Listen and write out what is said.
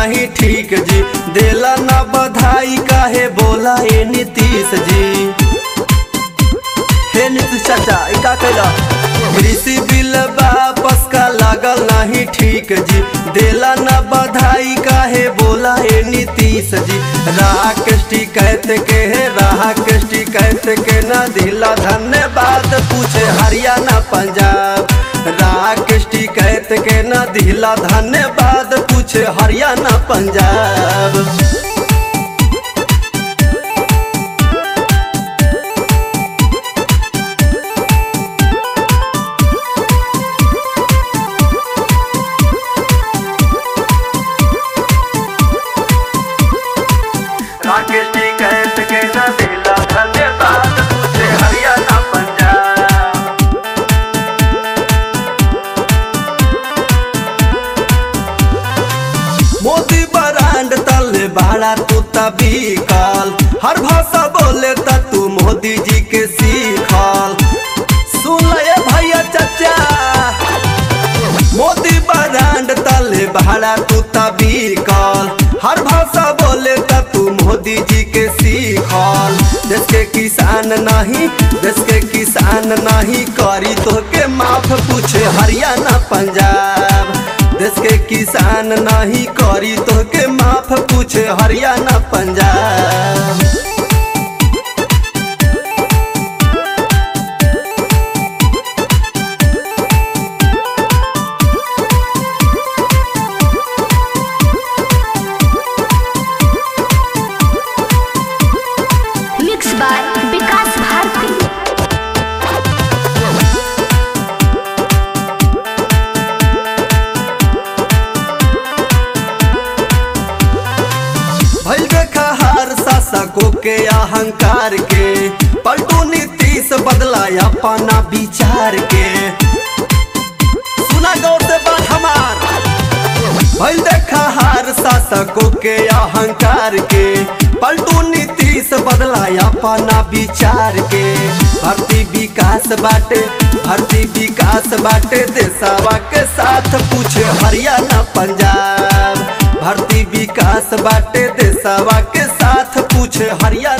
नहीं ठीक जी देला ना बधाई काहे बोला ए नीतीश जी हे नीतीश चाचा ई का कैला कृषि बिल वापस का लागल नहीं ठीक जी देला ना बधाई काहे बोला ए नीतीश जी राकेश टिकैत के है राकेश टिकैत के न दिला धन्यवाद पूछे हरियाणा पंजाब राकेश टिकैत के न दिला धन्यवाद पूछे हरियाणा पंजाब राकेश जी कहत के न दिला धन्यवाद तुझे हरियाणा पंजाब मोदी बरांड तले बाड़ा तू तभी काल हर भाषा बोले त तू मोदी जी के सीखल सुन ले भैया चाचा मोदी बरांड तले भाड़ा तू तभी काल हर भाषा बोले त तू मोदी जी के सीखल देश के किसान नहीं देश के किसान नहीं करी तो के माफ पूछे हरियाणा पंजाब देश के किसान नहीं करी तो के माफ पूछे हरियाणा पंजाब मिक्स बाय विकास भारती भइल देखा हर शासकों के अहंकार के पलटू नीतीश बदला अपना विचार के सुना गौर से बात हमार भइल देखा हर शासकों के अहंकार के पलटू नीतीश बदला अपना विचार के भर्ती विकास बाटे भर्ती विकास बाटे देशवा के साथ पूछे हरियाणा पंजाब भर्ती विकास बाटे देशवा के साथ पूछे हरियाणा